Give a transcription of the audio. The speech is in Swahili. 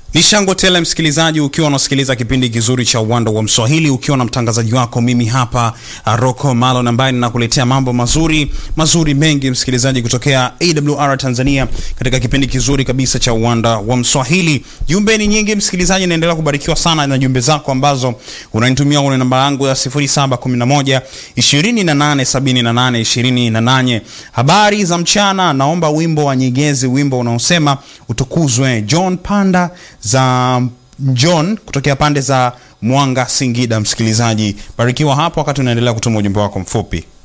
Ni Shango Tele, msikilizaji, ukiwa unasikiliza kipindi kizuri cha Uwanda wa Mswahili, ukiwa na mtangazaji wako mimi hapa Rocco Malon, ambaye ninakuletea mambo mazuri mazuri mengi, msikilizaji, kutokea AWR Tanzania, katika kipindi kizuri kabisa cha Uwanda wa Mswahili. Jumbe ni nyingi, msikilizaji, naendelea kubarikiwa sana na jumbe zako ambazo unanitumia kwenye namba yangu ya 0711 2878 28. Habari za mchana, naomba wimbo wa Nyegezi, wimbo unaosema utukuzwe. John Panda za John kutokea pande za Mwanga, Singida. Msikilizaji, barikiwa hapo wakati unaendelea kutuma ujumbe wako mfupi.